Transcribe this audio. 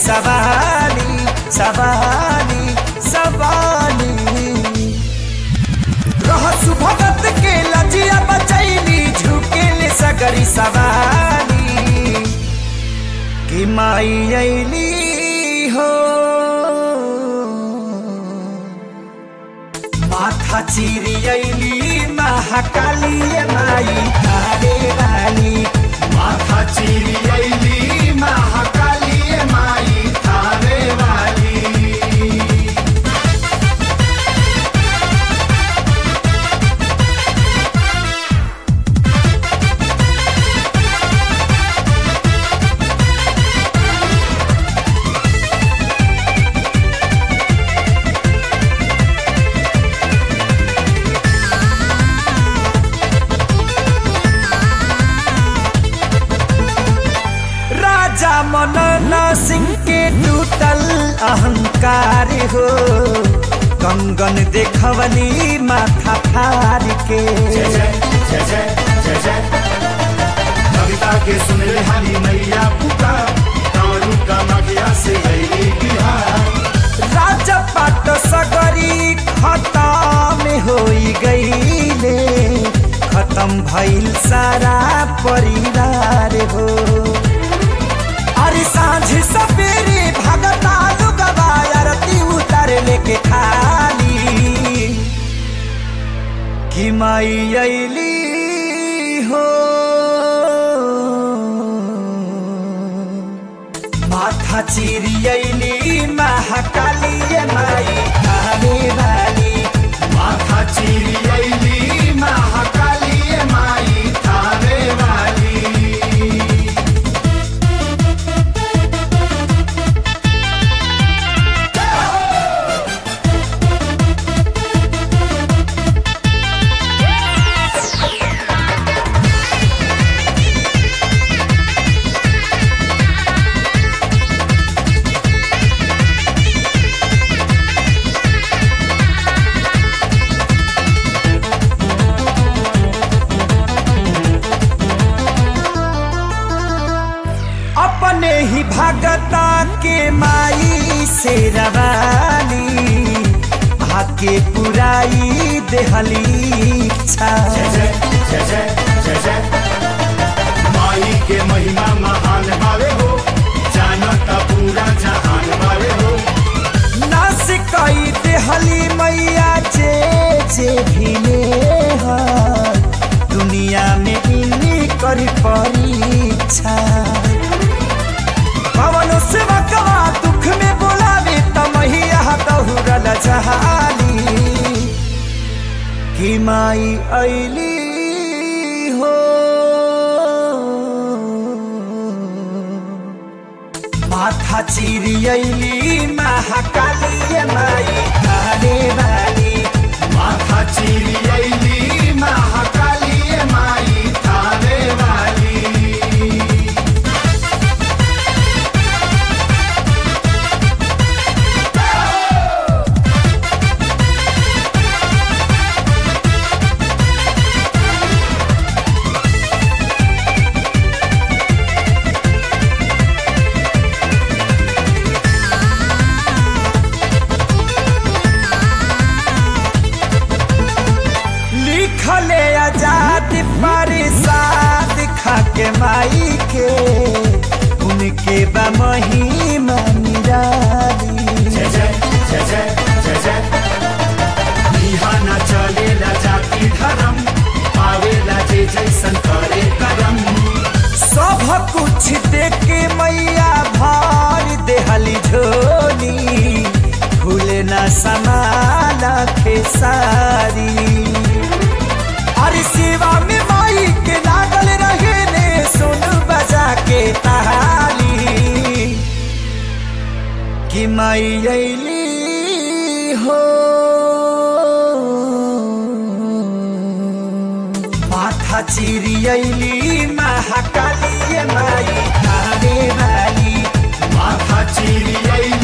सवाली सवाली सवाली रहसु भगत के लजिया बचैली झुकेले सगरी सवाली कि माई अइली हो माथा चिरी अइली महाकाली माई तारे वाली माथा चिरी अइली महाकाली माई थारे वाली राजा मनन सिंह के टूटल अहंकार हो कंगन देखवनी माथा फार के जय जय जय जय जय जय कविता के सुन ले हरी मैया पुकार कारू का मगिया से अइली बिहार राजा पाट सगरी खत्म होई गईले खत्म भइल सारा परिवार हो अरे सांझ सवेरे भगता लुगवा आरती उतार लेके खाली कि माई अइली हो माथा चिरी अइली महाकाली माई थाने वाली माथा चिरी अइली महाकाली माई थारे वाली अपने ही भगता के माई से रवानी आके पुराई देहली इच्छा जय जय जय जय जय जय माई के महिमा महान बावे हो जानता पूरा जहान बावे हो नास कई देहली मैया जे जे भी नेहर दुनिया में इन्हीं करी परीक्षा पवन सेवकवा दुख में बोलावे तमहिया दहुरल जहाली कि माई अइली हो माथा चिरी अइली महाकाली माई थाने वाली माथा चिरी अइली महाकाली माई थारे वाली लिखले आजाद परिसाद खाके माई के उनके बा महिमा निराली जय जय जय जय जय जय बिहाना चलेला जाति धर्म पावेला जे जैसन करे करम सब कुछ देख के मैया भार देहली झोली भूले न समाला खेसारी अरे सेवा में माई के लागल रहे ने सुन बजा के ताली कि माई अइली हो माथा चिरी अइली महाकाली माई थाने वाली माथा चिरी अइली